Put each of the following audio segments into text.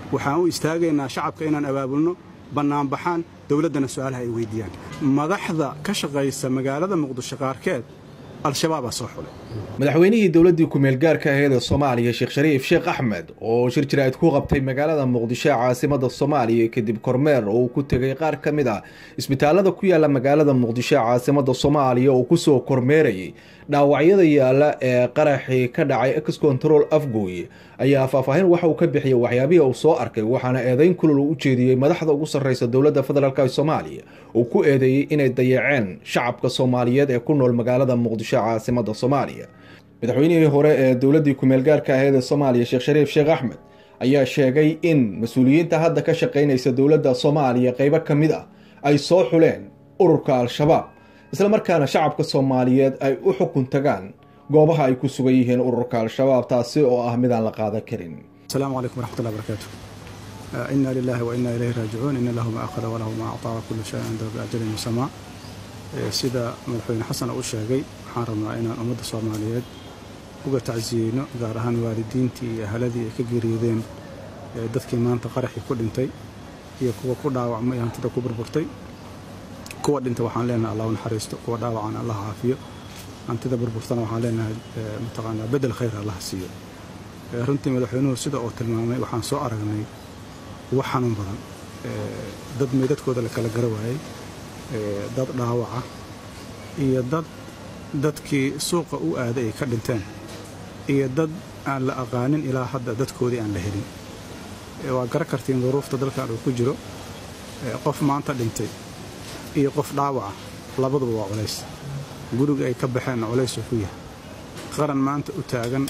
waxaan u istaagaynaa shacabka inaan abaabulno bannaanbaxaan dowladdana su'aalaha ay weyddiiyaan madaxda ka shaqaysa magaalada muqdisho qaarkeed al-shabaabaa soo xulay madaxweynihii dowladdii ku-meel gaarka aheed ee soomaaliya sheekh shariif sheekh axmed oo shir jiraa'id ku qabtay magaalada muqdisho ee caasimada soomaaliya kadib kormeer oo uu ku tegay qaar ka mid ah isbitaalada ku yaala magaalada muqdisho ee caasimada soomaaliya oo kusoo kormeerayay dhaawacyada yaala ee qaraxii ka dhacay ex control afgooy ayaa faahfaahin waxa uu ka bixiyey waxyaabihii uu soo arkay waxaana eedeyn kulul uu u jeediyey madaxda ugu sarreysa dowladda federaalk ee soomaaliya uu ku eedeeyey inay dayaceen shacabka soomaaliyeed ee ku nool magaalada muqdisho ee caasimada soomaaliya madaxweynihii hore ee dowladdii ku-meel gaarka aheed ee soomaaliya sheekh shariif sheekh axmed ayaa sheegay in mas-uuliyiinta hadda ka shaqaynaysa dowladda soomaaliya qeybo ka mid ah ay soo xuleen ururka al-shabaab isla markaana shacabka soomaaliyeed ay u xukun tagaan goobaha ay ku sugan yihiin ururka al-shabaab taasi oo ah midaan la qaadan karin asalaamu calaykum waraxmatullahi barakaatu inna lilahi wa inna ilayhi raajicuun ina lahu ma akhada walahu ma actaa wa kullu shayin cindahu biajalin musamaa sida madaxweyne xasan uu sheegay waxaan rabnaa inaan ummadda soomaaliyeed uga tacsiyeyno gaar ahaan waalidiintii iyo ahaladii ay ka geeriyoodeen dadkii maanta qaraxii ku dhintay iyo kuwa ku dhaawacmay hantida ku burburtay kuwa dhinta waxaan leenahay allah u naxariisto kuwa dhaawacan allah caafiyo hantida burburtana waxaan leenahay mataqaanaa bedel khayr allah siiyo runtii madaxweynuhu sida uu tilmaamay waxaan soo aragnay wax xanuun badan dad meydadkooda la kala gara waayey dad dhaawaca iyo dad dadkii suuqa u aaday ay ka dhinteen iyo dad aan la aqaanin ilaa hadda dadkoodii aan la helin waa gara kartiin duruufta dalkan uu ku jiro qof maanta dhintay iyo qof dhaawaca labaduba waa culays guriga ay ka baxeenna culaysuu ku yahay qaran maanta u taagan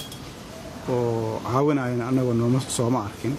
oo caawinayana annagoo nooma sooma arkin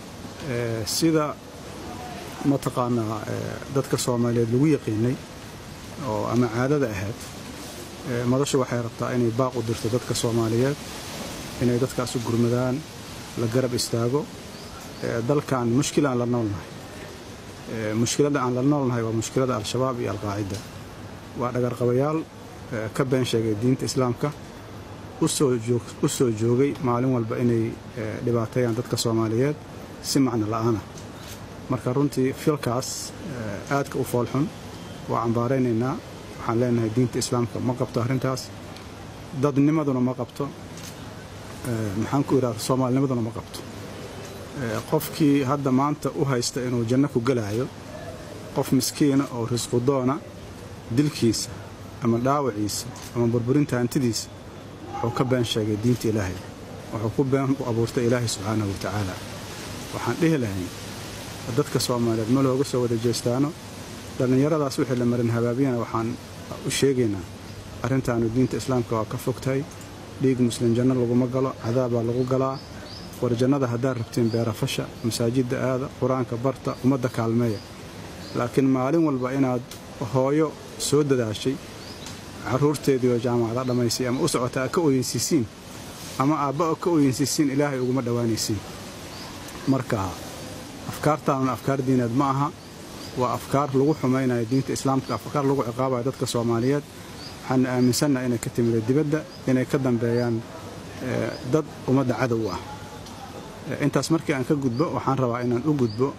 sida mataqaanaa dadka soomaaliyeed lagu yaqiinay oo ama caadada ahayd madashu waxay rabtaa inay baaq u dirto dadka soomaaliyeed inay dadkaas u gurmadaan la garab istaago dalkan mushkilaan la noolnahay mushkiladda aan la noolnahay waa mushkilada al-shabaab iyo alqaacida waa dhagarqabayaal ka been sheegay diinta islaamka u soo joogay maalin walba inay dhibaateeyaan dadka soomaaliyeed si macno la'aana marka runtii filkaas aadka u foolxun waa cambaaraynaynaa waxaan leenahay diinta islaamka ma qabto arrintaas dadnimaduna ma qabto maxaan ku idhahda soomaalinimaduna ma qabto qofkii hadda maanta u haysta inuu janno ku gelaayo qof miskiina oo risqudoona dilkiisa ama dhaawaciisa ama burburinta hantidiisa wuxuu ka been sheegay diinta ilaahay wuxuu ku been u abuurtay ilaahay subxaanahu wa tacaala waxaan dhihi lahayn dadka soomaaliyeed ma looga soo wada jeestaano dhallinyaradaas wixii la marin habaabiyana waxaan u sheegaynaa arrintaanu diinta islaamka waa ka fog tahay dhiig muslim janno laguma galo cadaabaa lagu galaa war jannada haddaad rabtiin beerafasha masaajidda aada qur-aanka barta ummadda kaalmeeya laakiin maalin walba inaad hooyo soo dadaashay carruurteedii oo jaamacada dhammaysay ama u socota a ka oyensiisiin ama aabba ka oyensiisiin ilaahay uguma dhowaanaysiin marka afkaartaanuna afkaar diineed ma aha waa afkaar lagu xumaynayo diinta islaamka afkaar lagu ciqaabayo dadka soomaaliyeed waxaanu aaminsannaha inay ka timida dibadda inay ka dambeeyaan dad ummadda cadow ah intaas markii aan ka gudbo waxaan rabaa inaan u gudbo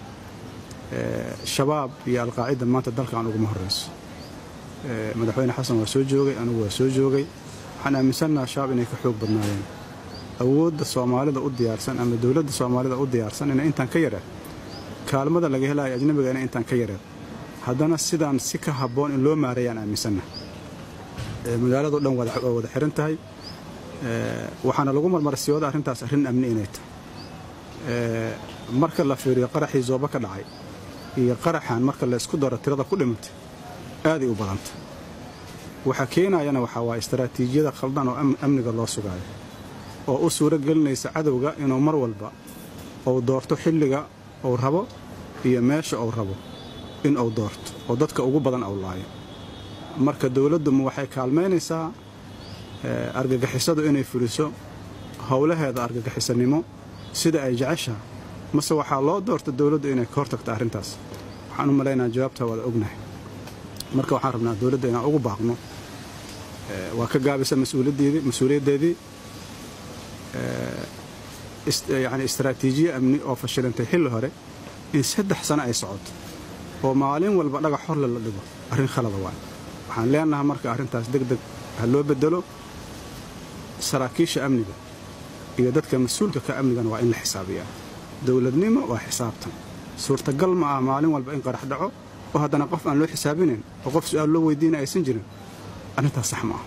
shabaab iyo alqaacida maanta dalkan uguma horrayso madaxweyne xasan waa soo joogay anugu waa soo joogay waxaan aaminsannaha shabaab inay ka xoog badnaayeen awoodda soomaalida u diyaarsan ama dowladda soomaalida u diyaarsan inay intaan ka yareen kaalmada laga helayo ajnabiga inay intaan ka yareen haddana sidaan si ka habboon in loo maareeyaan aaminsannaha magaaladao dhan waa wada xiran tahay waxaana lagu marmarsiyooda arrintaas arrin amni inay tahay marka la fiiriyo qaraxii zooba ka dhacay iyo qaraxan marka la isku daro tirada ku dhimatay aaday u badanta waxa keenayana waxaa waa istaraatiijiyada khaldan oo amniga loo sugaayo oo u suuro gelinaysa cadowga inuu mar walba uu doorto xilliga uu rabo iyo meesha uu rabo in uu doorto oo dadka ugu badan uu laayo marka dowladduma waxay kaalmaynaysaa argagixisadu inay fuliso howlaheeda argagixisanimo sida ay jeceshaha mase waxaa loo doorta dowladdu inay ka hortagto arrintaas waxaan u malaynaa jawaabtaa waada ognahay marka waxaan rabnaa dowladda inaan ugu baaqno waa ka gaabisa mas-uuliyaddeedii yani istaraatiijiye amni oo fashilantay xilli hore in saddex sano ay socoto oo maalin walba dhagax horle la dhigo arrin khalada waay waxaan leenahay marka arrintaas deg deg ha loo bedelo saraakiisha amniga iyo dadka mas-uulka ka amnigana waa in la xisaabiyaa dowladnimo waa xisaabtan suurtagal ma ah maalin walba in qarax dhaco oo haddana qof aan loo xisaabinayn oo qof su-aal loo weydiina aysan jirin arrintaas sax ma ah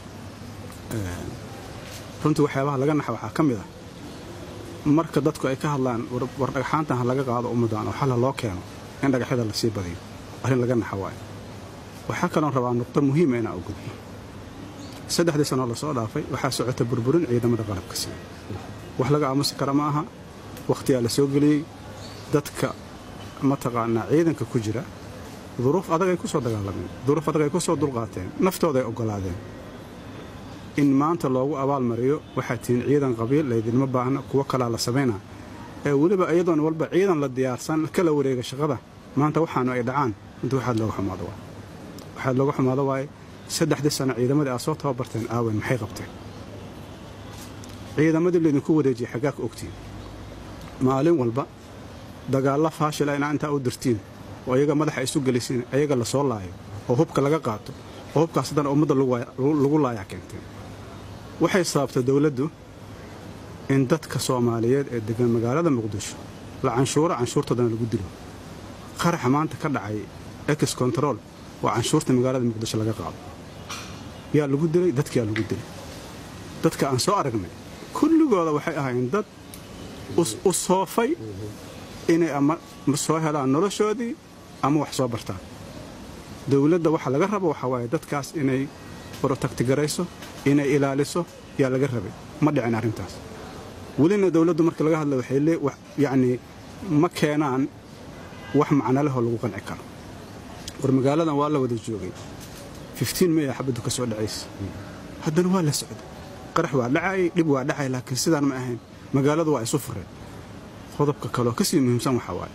runtii waxyaabaha laga naxa waxaa ka mid ah marka dadku ay ka hadlaan war dhagxaantan ha laga qaado ummaddan oo xalla loo keeno in dhagaxyada lasii badiyo arrin laga naxa waayo waxaa kaloon rabaa nuqdo muhiima inaan u gudbo saddexdii sanoo lasoo dhaafay waxaa socota burburin ciidamada qalabka siiya wax laga aamusi kara ma aha wakhtiyaa la soo geliyey dadka mataqaanaa ciidanka ku jira duruuf adag ay ku soo dagaalameen duruuf adag ay ku soo dulqaateen naftooda ay oggolaadeen in maanta loogu abaalmariyo waxaa tihiin ciidan qabiil laydinma baahna kuwo kalaa la samaynaa ee weliba iyadoon walba ciidan la diyaarsan kala wareega shaqada maanta waxaanu ay dhacaan inta waxaad looga xumaado waay waxaad looga xumaado waaye saddexdii sano ciidamadii aad soo tababarteen aawen maxay qabteen ciidamadii laydinku wareejiyey xaggaa ka ogtiin maalin walba dagaalla faashila inaa intaa u dirtiin oo iyaga madaxa isu gelisiin ayaga la soo laayo oo hubka laga qaato oo hubkaas haddana ummadda lagu laayaa keenteen waxay sababtay dowladdu in dadka soomaaliyeed ee degan magaalada muqdisho la canshuuro canshuurtoodana lagu dilo qaraxa maanta ka dhacay ex control waa canshuurta magaalada muqdisho laga qaado yaa lagu dilay dadkiyaa lagu dilay dadka aan soo aragnay kulligooda waxay ahaayeen dad u soofay inay ama soo helaan noloshoodii ama wax soo bartaan dowladda waxa laga rabo waxaa waaye dadkaas inay brotagtigarayso inay ilaaliso yaa laga rabay ma dhicin arrintaas welina dowladdu marka laga hadla waxay lee yacnii ma keenaan wax macnalehoo lagu qanci karo war magaaladan waa la wada joogay fiftiin maya xabaddu ka soo dhacaysa haddana waa la socday qarax waa dhacayay dhib waa dhacay laakiin sidaan ma ahayn magaaladu waa isu fureen qodobka kaleoo ka sii muhiimsan waxaa waaye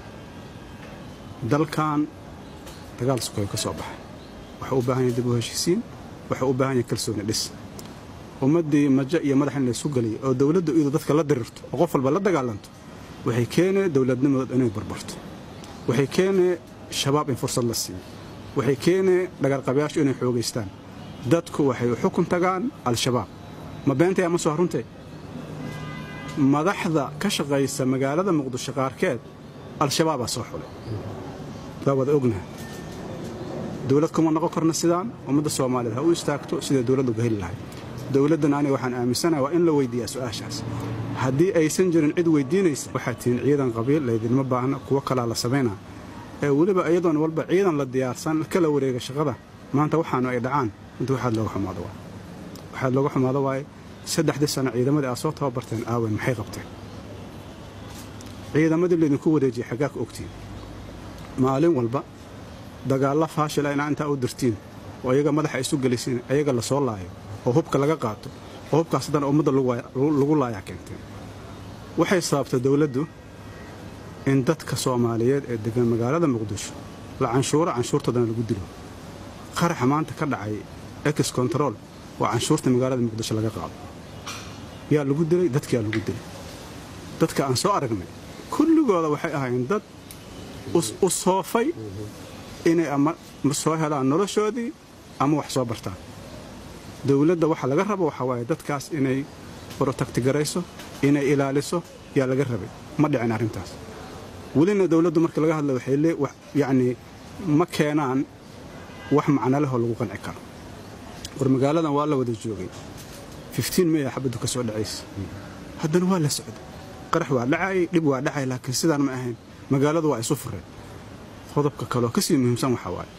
dalkan dagaal sukayo ka soo baxay waxuu u baahan yahay dib u heshiisiin waxuu u baahan yahay kalsooni dhis ummaddii majo iyo madax in laysu geliyay oo dowladdu iyadu dadka la dirirto oo qof walba la dagaalanto waxay keenee dowladnimadood inay barbarto waxay keenee shabaab in fursad la siiyo waxay keenee dhagarqabayaashu inay xoogaystaan dadku waxay u xukun tagaan al-shabaab ma beentaya ma soo runtay madaxda ka shaqaysa magaalada muqdisho qaarkeed al-shabaabaa soo xulay waa wada ognaha dowlad kuma noqon karna sidaan ummadda soomaaliyeed ha u istaagto siday dowladda uga heli lahay dowladdan aniga waxaan aaminsanaha waa in la weyddiiyaa su'aashaas haddii aysan jirin cid weyddiinaysa waxaad tihiin ciidan qabiil laydinma baahna kuwo kalaa la samaynaa ee weliba iyadoon walba ciidan la diyaarsan kala wareega shaqada maanta waxaanu ay dhacaan inta waxaad looga xumaado waay waxaad looga xumaado waaye saddexdii sano ciidamadii aad soo tababarteen aawen maxay qabteen ciidamadii laydinku wareejiyey xaggaa ka ogtiin maalin walba dagaalla faashila inaa intaa u dirtiin oo iyaga madaxa isu gelisiin ayaga la soo laayo oo hubka laga qaato oo hubkaas haddana ummadda lagu laayaa keenteen waxay sababtay dowladdu in dadka soomaaliyeed ee degan magaalada muqdisho la canshuuro canshuurtoodana lagu dilo qaraxa maanta ka dhacay ex control waa canshuurta magaalada muqdisho laga qaado yaa lagu dilay dadkiyaa lagu dilay dadka aan soo aragnay kulligooda waxay ahaayeen dad u soofay inay ama soo helaan noloshoodii ama wax soo bartaan dowladda waxa laga rabo waxaa waaye dadkaas inay brotagtigarayso inay ilaaliso yaa laga rabay ma dhicin arrintaas welina dowladdu marka laga hadla waxay lee yacnii ma keenaan wax macnalehoo lagu qanci karo war magaaladan waa la wada joogay fiftiin maya xabaddu ka soo dhacaysa haddana waa la socday qarax waa dhacayay dhib waa dhacay laakiin sidaan ma ahayn magaaladu waa isu fureen qodobka kaleoo ka sii muhiimsan waxaa waaye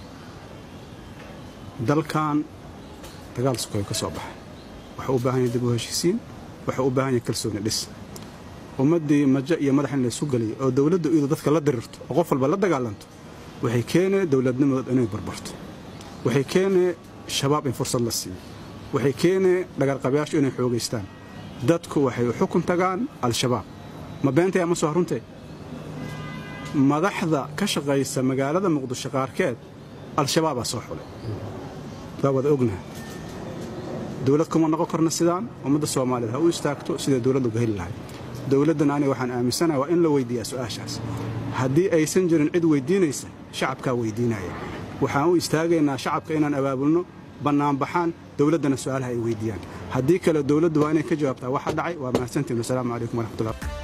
dalkan dagaal sukayo ka soo baxay waxuu u baahan yahay dib u heshiisiin waxuu u baahan yahay kalsooni dhis ummaddii majo iyo madax in laysu geliyay oo dowladdu iyadu dadka la dirirto oo qof walba la dagaalanto waxay keenee dowladnimadood inay barbarto waxay keenee shabaab in fursad la siiyo waxay keenee dhagarqabayaashu inay xoogaystaan dadku waxay u xukun tagaan al-shabaab ma beentaya ma soo runtay madaxda ka shaqaysa magaalada muqdisho qaarkeed al-shabaabaa soo xulay waa wada ognaha dowlad kuma noqon karna sidaan ummadda soomaaliyeed ha u istaagto siday dowladda uga heli lahay dowladdan aniga waxaan aaminsanaha waa in la weyddiiyaa su'aashaas haddii aysan jirin cid weyddiinaysa shacabkaa weyddiinaya waxaan u istaagaynaa shacabka inaan abaabulno bannaanbaxaan dowladdana su'aalaha ay weyddiiyaan haddii kale dowladdu waa inay ka jawaabtaa waxa dhacay waa mahadsantiin wasalaamu calaykum waraxmatullah